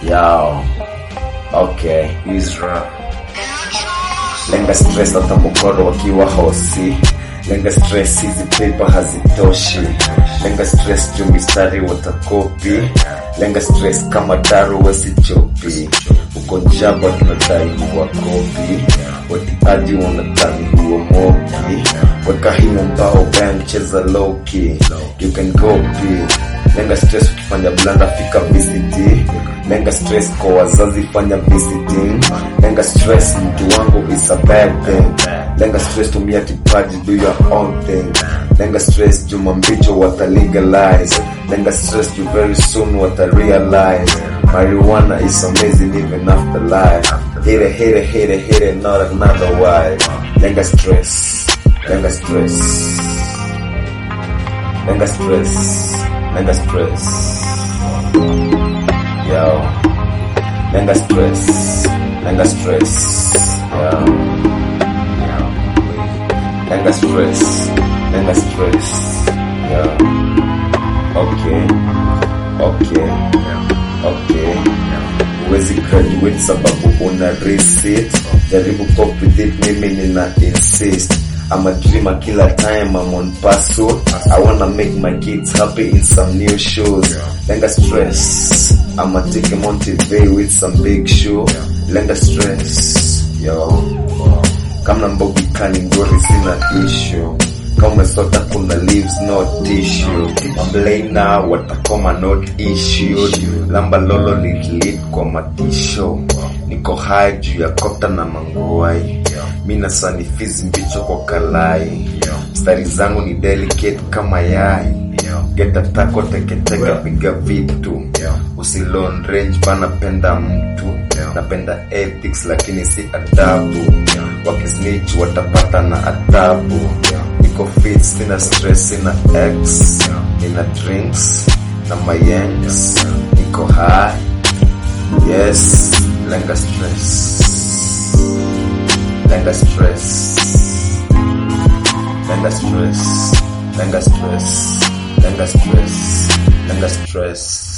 Yo, okay, Isra. Lenga stress hata mokoro wakiwa hosi. Lenga stress hizi paper hazitoshi. Lenga stress juu mistari watakopi. Lenga stress kama daru wesichopi. Uko jaba tunadai huwa kopi. Watiaji wanadhani huwa moki. Weka hiyo mbao bang cheza low key. You can go big. Lenga stress ukifanya blanda fika VCT. Lenga stress kwa wazazi fanya visiting. Lenga stress mtu wangu is a bad thing. Lenga stress tumia kipaji do your own thing. Lenga stress juma mbicho wata legalize. Lenga stress you very soon wata realize. Marijuana is amazing even after life. Hit it, hit it, hit it, hit it, not another way. Lenga stress. Lenga stress. Lenga stress. Lenga stress. Yo. Lenga stress. Lenga stress. Yo. Lenga stress. Lenga stress. Yo. Okay. Okay. Okay. Huwezi graduate sababu una receipt. Jaribu cope with it, mimi nina insist. I'm a dreamer killer time, I'm on pursuit. I wanna make my kids happy in some new shoes. Lenga stress. I'ma take a motivate with some big shoe. Lenga stress. Yo. Kama mbogi kani ngori sina issue. Kama umesota kuna leaves no tissue. Mablaina watakoma not issued. Lamba lolo lit kwa matisho. Niko high juu ya kota na manguai. Mina sanifizi mbicho kwa kalai. Stari zangu ni delicate kama yai. Geta tako teketeke piga vitu. Usilon range panapenda mtu. Napenda ethics lakini si adabu. Wakisnitch watapata na adabu. Niko fit, sina stress, sina ex. Nina drinks na mayengs. Niko high. Yes, lenga stress. Lenga stress. Lenga stress. Lenga stress. Lenga stress. Lenga stress.